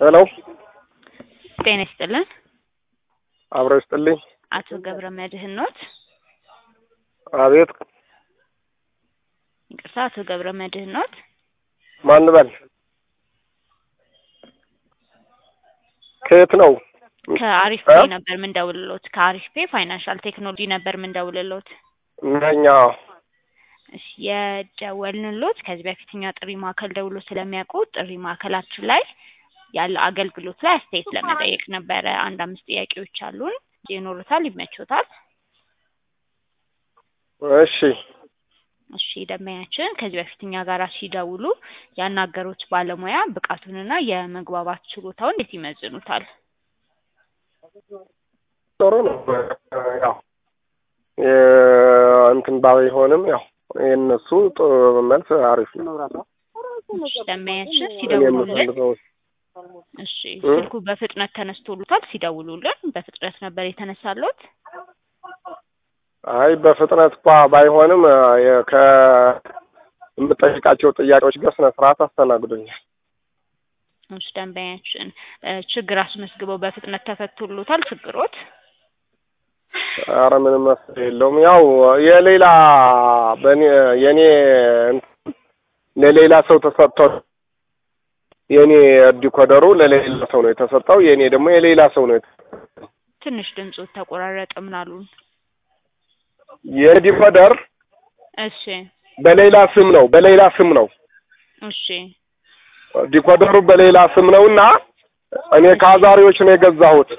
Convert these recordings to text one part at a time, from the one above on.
ሄሎ ጤና ይስጥልን። አብሮ ይስጥልኝ። አቶ ገብረ መድህን ኖት? አቤት ይቅርታ፣ አቶ ገብረ መድህን ኖት? ማን ልበል? ከየት ነው? ከአሪፍ ፔ ነበር ምንደውልሎት። ከአሪፍ ፔ ፋይናንሻል ቴክኖሎጂ ነበር ምንደውልሎት። ነኛ እሺ፣ የደወልንሎት ከዚህ በፊት እኛ ጥሪ ማዕከል ደውሎ ስለሚያውቁ ጥሪ ማዕከላችን ላይ ያለ አገልግሎት ላይ አስተያየት ለመጠየቅ ነበረ። አንድ አምስት ጥያቄዎች አሉን። ይኖሩታል? ይመቾታል? እሺ እሺ ደንበኛችን ከዚህ በፊት እኛ ጋር ሲደውሉ ያናገሩት ባለሙያ ብቃቱንና የመግባባት ችሎታውን እንዴት ይመዝኑታል? ጥሩ ነው። ያው እንትን ባይሆንም ያው የእነሱ ጥ- መልስ አሪፍ ነው። እሺ ደንበኛችን እኔ ሲደውሉልን የምፈልገው እሺ እ? ስልኩ በፍጥነት ተነስቶሉታል? ሲደውሉልን በፍጥነት ነበር የተነሳሎት? አይ በፍጥነት እንኳ ባይሆንም የ- ከምጠይቃቸው ጥያቄዎች ጋር ስነ ስርዓት አስተናግዶኛል። እሺ ደንበኛችን እ፣ ችግር አስመዝግበው በፍጥነት ተፈቶሎታል ችግሮት? አረ ምንም መፍትሄ የለውም። ያው የሌላ በኔ የኔ እንትን ለሌላ ሰው ተሰጥቶ የኔ ዲኮደሩ ለሌላ ሰው ነው የተሰጠው። የኔ ደግሞ የሌላ ሰው ነው የተሰጠው። ትንሽ ድምፁ ተቆራረጠ ምናሉን? የዲኮደር እሺ በሌላ ስም ነው በሌላ ስም ነው እሺ ዲኮደሩ በሌላ ስም ነውና እኔ ከአዛሪዎች ነው የገዛሁት።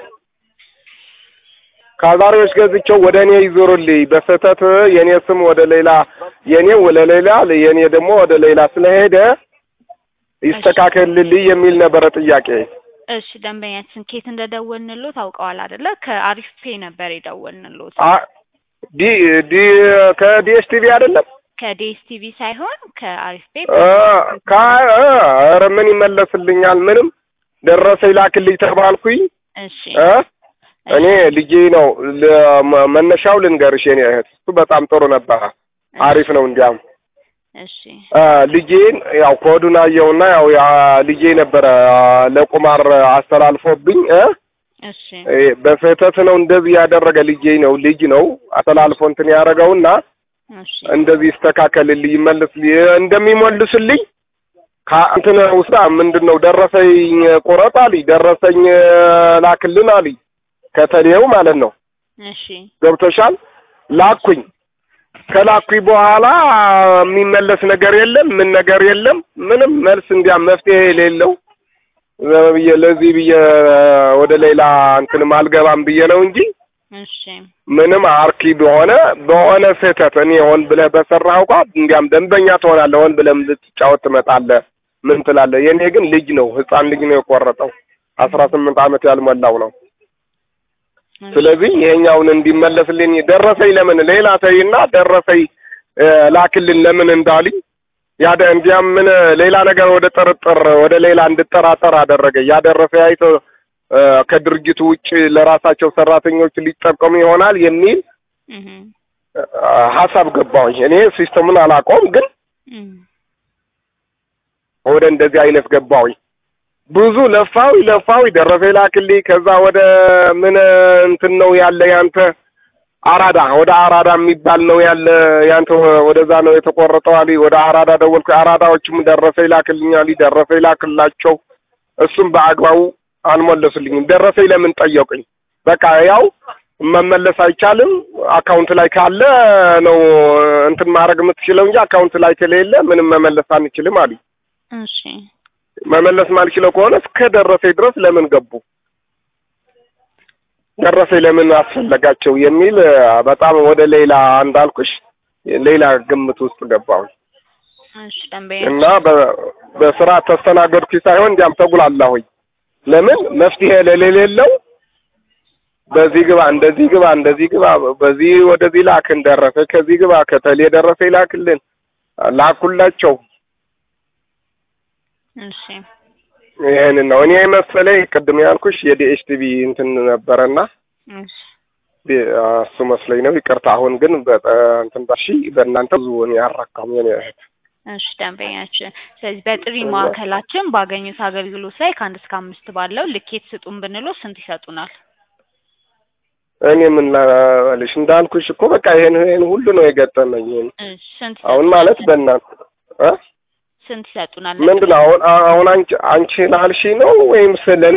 ከአዛሪዎች ገዝቼው ወደ እኔ ይዞሩልኝ በስህተት የኔ ስም ወደ ሌላ የኔ ወደ ሌላ የኔ ደግሞ ወደ ሌላ ስለሄደ ይስተካከልልኝ የሚል ነበረ ጥያቄ። እሺ ደንበኛችን ኬት እንደደወልንሎት አውቀዋል አይደለ? ከአሪፍ ፔ ነበር የደወልንሎት። አ- ዲ ዲ ከዲኤስቲቪ አይደለም ከዲኤስቲቪ ሳይሆን ከአሪፍ ፔ እ ከ እ ኧረ ምን ይመለስልኛል? ምንም ደረሰ ይላክልኝ ተባልኩኝ እሺ እ እኔ ልጄ ነው ለ- መ- መነሻው ልንገርሽ የኔ እህት እሱ በጣም ጥሩ ነበረ አሪፍ ነው እንዲያም እሺ እ ልጄን ያው ኮዱን አየውና ያው ያ ልጄ ነበረ ለቁማር አስተላልፎብኝ እ እሺ እ በስህተት ነው እንደዚህ ያደረገ ልጄ ነው ልጅ ነው አስተላልፎ እንትን ያደረገውና እሺ እንደዚህ ይስተካከልልኝ ይመልስልኝ እንደሚመልስልኝ ከእንትን ውስጥ ምንድን ነው ደረሰኝ ቁረጥ አልኝ ደረሰኝ ላክልን አልኝ ከተሌው ማለት ነው እሺ ገብቶሻል ላኩኝ ከላኩኝ በኋላ የሚመለስ ነገር የለም ምን ነገር የለም ምንም መልስ እንዲያ መፍትሄ የሌለው ዝም ብዬ ለዚህ ብዬ ወደ ሌላ እንትንም አልገባም ብዬ ነው እንጂ እሺ ምንም አርኪ በሆነ በሆነ ስህተት እኔ ሆን ብለህ በሰራህ እንኳ እንዲያም ደንበኛ ትሆናለህ። ሆን ብለህም ልትጫወት ትመጣለህ። ምን ትላለህ? የኔ ግን ልጅ ነው፣ ህፃን ልጅ ነው የቆረጠው። አስራ ስምንት ዓመት ያልሞላው ነው። ስለዚህ ይሄኛውን እንዲመለስልኝ ደረሰኝ ለምን ሌላ ተይና ደረሰኝ እ፣ ላክልን ለምን እንዳልኝ ያደ እንዲያም ምን ሌላ ነገር ወደ ጥርጥር ወደ ሌላ እንድጠራጠር አደረገ። ያደረሰ አይቶ እ፣ ከድርጅቱ ውጭ ለራሳቸው ሰራተኞች ሊጠቀሙ ይሆናል የሚል እህ እ፣ ሀሳብ ገባሁኝ። እኔ ሲስተሙን አላውቀውም፣ ግን እህ ወደ እንደዚህ አይነት ገባሁኝ። ብዙ ለፋዊ ለፋዊ ደረሰ ላክልኝ። ከዛ ወደ ምን እንትን ነው ያለ ያንተ አራዳ ወደ አራዳ የሚባል ነው ያለ ያንተ ወደዛ ነው የተቆረጠው አሊ ወደ አራዳ ደወልኩ። አራዳዎችም ደረሰ ይላክልኝ አሊ ደረሰ ይላክላቸው። እሱም በአግባቡ አልመለሱልኝም። ደረሰኝ ለምን ጠየቁኝ። በቃ ያው መመለስ አይቻልም። አካውንት ላይ ካለ ነው እንትን ማድረግ የምትችለው እንጂ አካውንት ላይ ከሌለ ምንም መመለስ አንችልም አሉ። እሺ መመለስ ማልችለው ከሆነ እስከ ደረሰኝ ድረስ ለምን ገቡ? ደረሰኝ ለምን አስፈለጋቸው የሚል እ፣ በጣም ወደ ሌላ እንዳልኩሽ ሌላ ግምት ውስጥ ገባሁ እሺ ደንበኛ እና በ- በስራ ተስተናገድኩ ሳይሆን እንዲያም ተጉላላሁኝ። ለምን መፍትሄ ለሌለው በዚህ ግባ እንደዚህ ግባ እንደዚህ ግባ በዚህ ወደዚህ ላክን ደረሰ ከዚህ ግባ ከተሌ ደረሰ ይላክልን ላኩላቸው። እሺ ይሄንን ነው እኔ መሰለኝ ቅድም ያልኩሽ የዲኤች ቲቪ እንትን ነበረና እሺ ቢ- እሱ መስለኝ ነው። ይቅርታ። አሁን ግን በ- እንትን ባሺ በእናንተ ብዙ እኔ አራካም የኔ እህት እሺ ደንበኛችን፣ ስለዚህ በጥሪ ማዕከላችን ባገኙት አገልግሎት ላይ ከአንድ እስከ አምስት ባለው ልኬት ስጡን ብንለው ስንት ይሰጡናል? እኔ ምን ላልሽ እንዳልኩሽ እኮ በቃ ይሄን ይሄን ሁሉ ነው የገጠመኝ። ይሄን እሺ ስንት አሁን ይሰጡናል? ማለት በእናት እ ስንት ይሰጡናል? ምንድን ነው አሁን አሁን አንቺ አንቺ ላልሽ ነው ወይም ስለን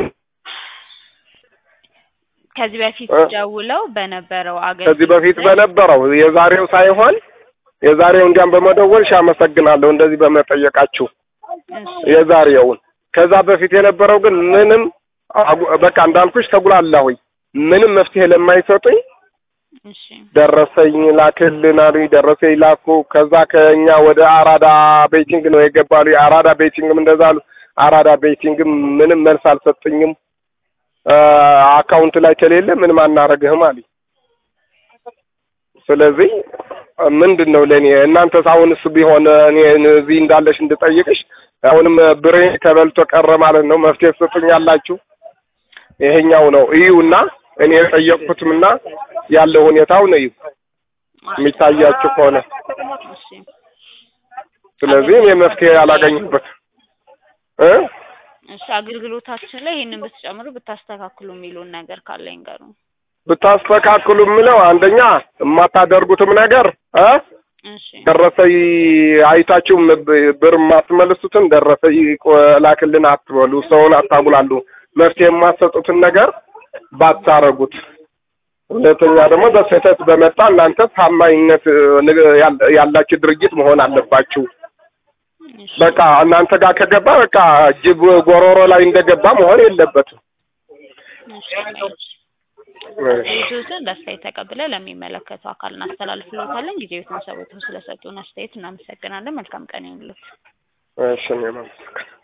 ከዚህ በፊት እ? ደውለው በነበረው አገልግሎት ከዚህ በፊት ላይ- በነበረው የዛሬው ሳይሆን የዛሬው እንዲያም በመደወልሽ አመሰግናለሁ እንደዚህ በመጠየቃችሁ እሺ የዛሬውን። ከዛ በፊት የነበረው ግን ምንም አጉ- በቃ እንዳልኩሽ ተጉላላሁኝ። ምንም መፍትሄ ለማይሰጡኝ እሺ ደረሰኝ ላክልን አሉኝ። ደረሰኝ ላኩ። ከዛ ከኛ ወደ አራዳ ቤቲንግ ነው የገባሉ። የአራዳ ቤቲንግም እንደዛ አሉ። አራዳ ቤቲንግም ምንም መልስ አልሰጡኝም። አ፣ አካውንት ላይ ከሌለ ምንም አናረግህም አሉኝ። ስለዚህ ምንድን ነው ለእኔ እናንተስ አሁንስ ቢሆን እኔ እዚህ እንዳለሽ እንድጠይቅሽ አሁንም ብሬ ተበልቶ ቀረ ማለት ነው። መፍትሄ ትሰጡኛላችሁ? ይሄኛው ነው እዩና እኔ የጠየቅኩትምና ያለው ሁኔታው ነው እዩ የሚታያችሁ ከሆነ እሺ ስለዚህ እኔ መፍትሄ አላገኘሁበት እ እሺ አገልግሎታችን ላይ ይህንን ብትጨምሩ ብታስተካክሉ የሚሉን ነገር ካለ ይንገሩ። ብታስተካክሉ የምለው አንደኛ የማታደርጉትም ነገር እ እሺ ደረሰኝ አይታችሁ ብ- ብር የማትመልሱትን ደረሰኝ ቆ- ላክልን አትበሉ። ሰውን አታጉላሉ። መፍትሄ የማትሰጡትን ነገር ባታረጉት። ሁለተኛ ደግሞ በስህተት በመጣ እናንተ ታማኝነት እ፣ ንግ- ያል- ያላችሁ ድርጅት መሆን አለባችሁ። እሺ በቃ እናንተ ጋር ከገባ በቃ ጅብ ጎሮሮ ላይ እንደገባ መሆን የለበትም። እሺ ቤቱትን በአስተያየት ተቀብለ ለሚመለከተው አካል እናስተላልፍልዎታለን። ጊዜዎትን ሰውተው ስለሰጡን አስተያየት እናመሰግናለን። መልካም ቀን ይሁንልዎት። እሺ እኔ ማለት